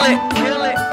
kill it, kill it.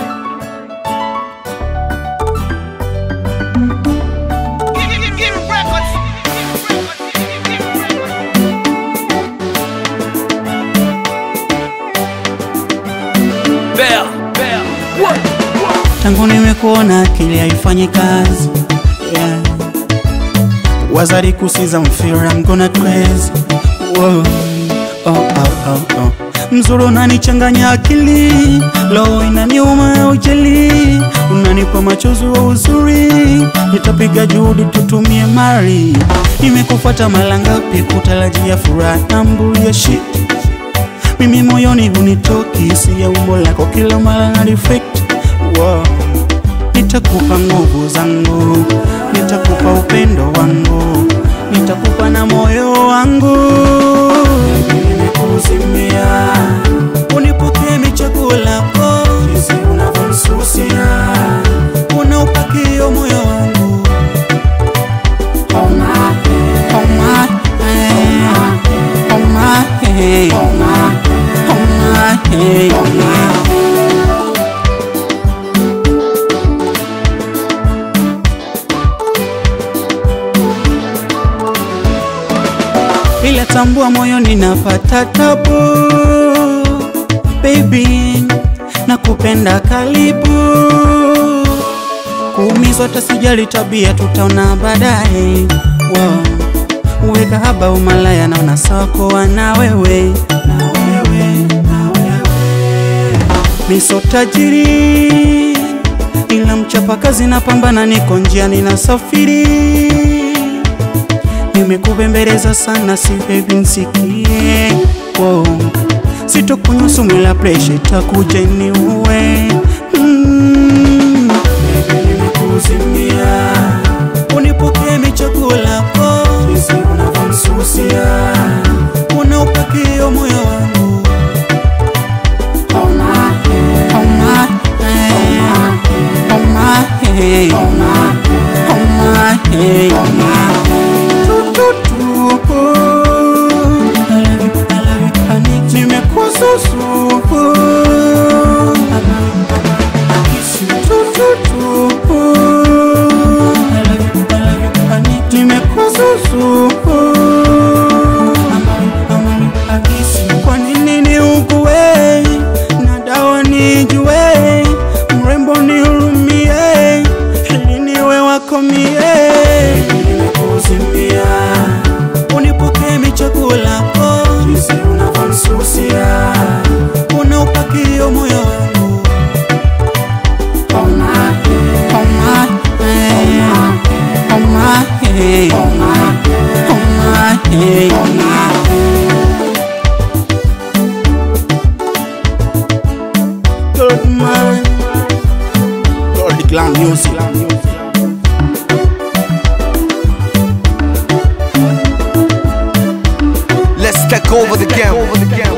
Bell, bell, what? tangu nimekuona akili haifanyi kazi yeah. wazari kusiza mfira I'm gonna crazy Whoa. Oh, oh, oh, oh. mzuri unanichanganya akili lo inaniuma ujeli unanipa machozi wa uzuri nitapiga juhudi tutumie mari nimekufuata mara ngapi kutarajia furaha na mbulia shit mimi moyoni hunitoki si ya umbo lako kila mara na reflect wow. nitakupa nguvu zangu nitakupa upendo wangu nitakupa na moyo wangu nimekuzimia unipokee michaguo lako jinsi unavyonisusia unaupakio moyo wangu Oh my, oh my, eh. Oh my, hey. Oh my, hey. ila tambua moyo ninapata tabu baby nakupenda karibu kuumizwa tasijali tabia tutaona baadaye wow. uweka haba umalaya naona sakoa na wewe na wewe, na wewe. miso tajiri ila mchapakazi napambana niko njiani na safiri nimekubembeleza sana si baby nsikie wow. sitokunywa sumu la presha itakuja niue mm. Baby, nimekuzimia unipokee michaguo lako jinsi unavyonisusia unaupakio moyo wangu Oh my, oh my, eh. Oh my, hey. Oh my, hey. Tu, tu, tu. I love you, I love you, honey. Nimekususu. Tu, tu, tu. I love you, I love you, honey. Nimekususu. Kwa nini niugue na dawa nijue, mrembo nihurumie, ili niwe wako mie. Nimekuzimia, unipokee michaguo lako, jinsi unavyonisusia, unaupakio moyo wangu. Oh my, oh my, eh. Oh my, hey. Oh my, hey. Good man. Lord, the glam music. Let's take over the game.